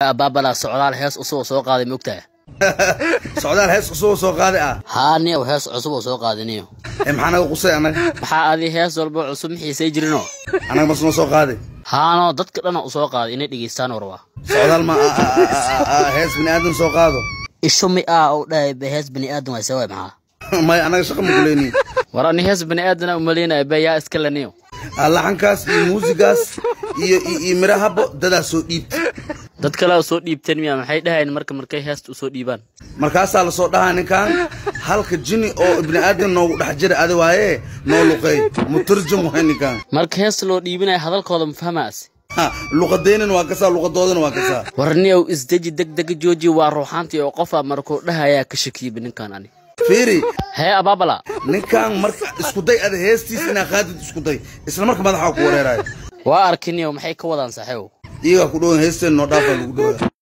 abaabala socdaal hees cusub oo soo qaaday maogtaha socdaal hees cusub oo soo qaaday ah haa niyow hees cusub oo soo qaaday niyo ee maxaa naga qusay annaga maxaa adi hees walba cusub mixiisay jirinoo annaga masnoo soo qaaday haanoo dadka dhana u soo qaaday inay dhegaystaan warba socdaal ma a- a- a- a- a- hees bini aadan soo qaado isho mi ah ou dhahay ba hees bani aadan waa sawaay maxaa may annaga shaqa ma kuleyni war ani hees bani aadana umaleynaya ba yaa iska leniyo laxankaas iyo muusigaas iyo iyo iyo mirahabo dadaa soo dhiibta dad kale oo soo dhiibteen miya maxay dhahayn marka markay heesta usoo dhiibaan markaasaa lasoo dhahaa ninkan halka jini oo ibni aadan noogu dhex jira adi waaye noo luqeey mutarjum waay ninkan marka heesta loo dhiibinaya hadalkooda ma fahmaas Ha, luqadeynan waa kasaa luqadoodana waa kasaa war niyow isdeji deg dega jooji waa ruuxaantii oo qofaa markuu dhahayaa ka shakiyaba ninkan ani fiiri hee abaabala ninkan marka isku day ada heestiis inaa qaadid isku day isla marka madaxaa ku wareerayo waa arki niyow maxay ka wadaan saaxiibow iyagaa ku dhowan heesteen noo dhaafaa lagu dhowaa